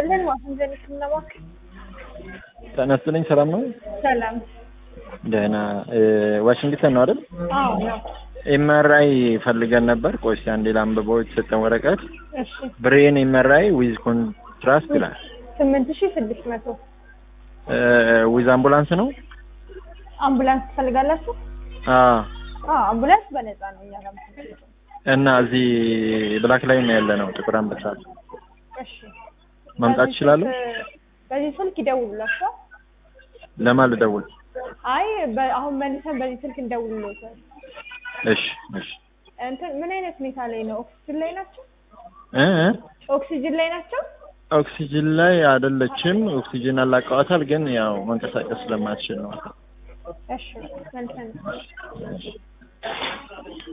ይስጥልን። ዋሽንግተን ሕክምና ማዕከል ጤና ይስጥልኝ። ሰላም ነው? ሰላም። ደህና። ዋሽንግተን ነው አይደል? አዎ ነው። ኤምአርአይ ፈልገን ነበር። ቆይ እስኪ አንዴ ላንብበው የተሰጠን ወረቀት። እሺ ብሬን ኤምአርአይ ዊዝ ኮንትራስት ይላል። ስምንት ሺህ ስድስት መቶ ዊዝ አምቡላንስ ነው? አምቡላንስ ትፈልጋላችሁ? አዎ። አዎ አምቡላንስ በነፃ ነው እኛ ጋር የምትፈልገው። እና እዚህ ብላክ ላይ ነው ያለ ነው ጥቁር አንበሳ። እሺ መምጣት በዚህ ይችላሉ? ስልክ- በዚህ ስልክ ይደውሉላችኋል። ለማን ልደውል? አይ በ- አሁን መልሰን በዚህ ስልክ እንደውልሎታል። እሺ እሺ። እንትን ምን አይነት ሁኔታ ላይ ነው? ኦክሲጅን ላይ ናቸው? እ እ? ኦክሲጅን ላይ ናቸው? ኦክሲጅን ላይ አይደለችም። ኦክሲጅን አላቀዋታል፣ ግን ያው መንቀሳቀስ ስለማትችል ነው። እሺ መልሰን